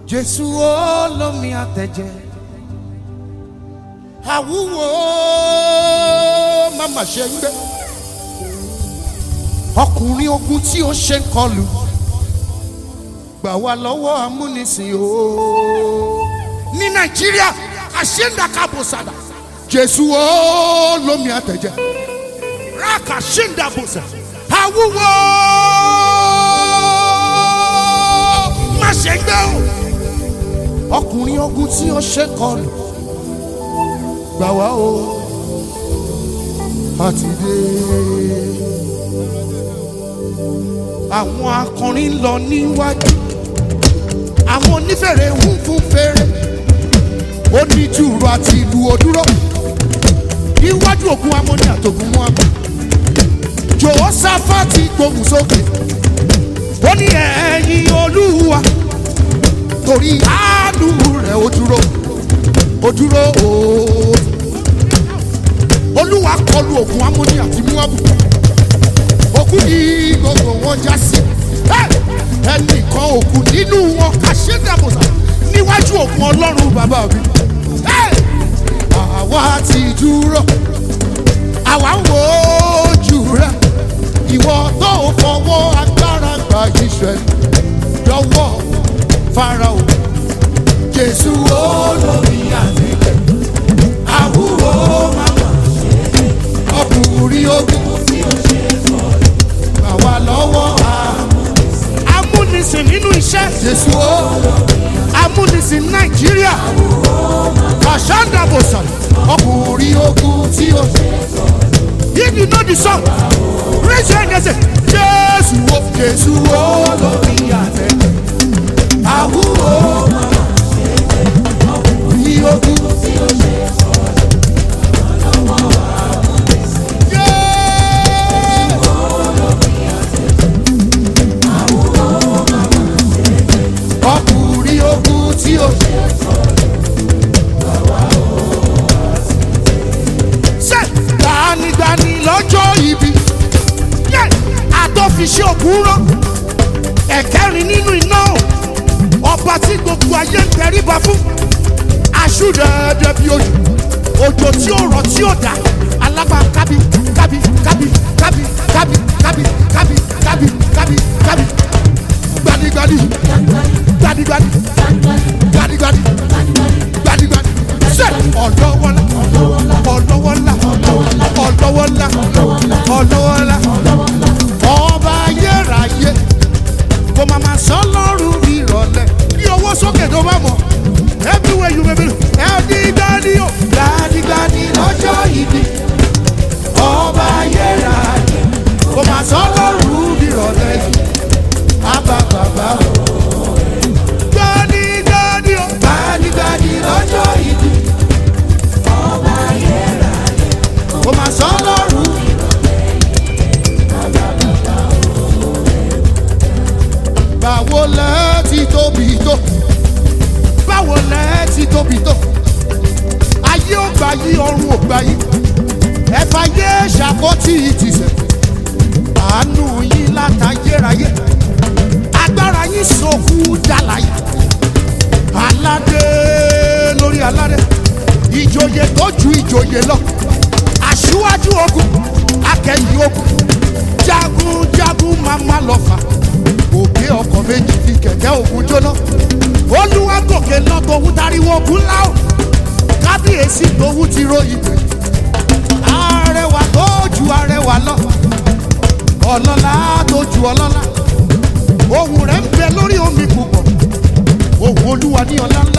jésù olómi àtẹ̀jẹ́ àwúwo màmá ṣe ń gbé ọkùnrin ogun tí ó ṣe ń kọlù gbà wá lọ́wọ́ amúnisìn o ní nàìjíríà àṣẹ́ńdàkàbọ̀sàdà jésù olómi àtẹ̀jẹ́ rákà ṣẹ́ńdàbọ̀sà àwúwo má ṣe ń gbé o ọkùnrin ogun tí ó ṣe kọlù gbà wá o àti dé. àwọn akọrin ń lọ níwájú àwọn onífèrè ń fún fèrè oníjùrù àti ìlú òdúró níwájú ògùn amóni àtògùn mú àmọ́ jòhósáfàtì gbóhùn sókè ó ní ẹ̀yìn olúwa torí àánú rẹ̀ ó dúró ó dúró ooo olúwa kọlu ògùn amóni àti muabu òkú ní gbogbo wọn já sí ẹnìkan òkú nínú wọn àṣẹdàbòsà níwájú ògùn ọlọ́run bàbá mi àwa ti dúró àwa ń wo ojú rẹ ìwọ tó fọwọ́ agbára gba iṣẹ́ lọ́wọ́ farao jésù olómi àti àwúwo màmá ọkùnrin ogun àwa lọ́wọ́ amúnisìn nínú iṣẹ́ jésù o amúnisìn nàìjíríà kàṣándàbòsàn ọkùnrin ogun tí o if you know the song raise your hand and say jésù o jésù o lórí àtẹ àwúwo ọkùnrin ogun tí o ṣe ọkùnrin ogun tí o ṣe. ṣe gbanigbani lọ́jọ́ ibi àtọ́fiṣẹ́ òkúrọ́ ẹ̀kẹ́rin nínú iná ọba tí gbogbo ayé ń tẹríba fún aṣúdẹ̀ẹ́dẹ́ bí ojú òjò tí ó rọ̀ tí ó dá alábà kábí kábí kábí kábí kábí kábí kábí kábí kábí kábí gbanigbani gbadigbadi gbadigbadi gbadigbadi ṣe ọlọwọlá ọlọwọlá ọlọwọlá ọlọwọlá ọba ayérayé kò máa ma sọ lọ́rùn ìrọ̀lẹ́ bí owó sókè tó bá mọ̀ everywhere you may be gbadigbadi o gbadigbadi lọ́jọ́ ìdí ọba ayérayé kò máa sọ lọ́rùn ìrọ̀lẹ́ àbá bàbá o gbanigbani o gbanigbani lọ́jọ́ ìdí ọba ayérayé kò máa sọ lọ́rùn. báwo lẹ ti tóbi tó báwo lẹ ti tóbi tó ayé ò gbà yí ọrùn ò gbà yí ẹ̀fà yé ṣàkótì ìtìsẹ̀ àánú yín látayérayé agbára yín sọkú dàlàyé aládé lórí aládé ìjòyè tó ju ìjòyè lọ aṣíwájú ogun akẹ́yìn ogun jagunjagun mama lọ́fà òkè ọkọ̀ méjì fi kẹ̀kẹ́ ogun jóná olúwa gòkè lọ tòun tariwo ogun láò kábíyèsí tòun ti ròyìn pé arẹwà tó ju arẹwà lọ ọlọ́lá tó ju ọlọ́lá ohun rẹ̀ ń bẹ lórí omi púpọ̀ ohun olúwa ní ọlá ńlá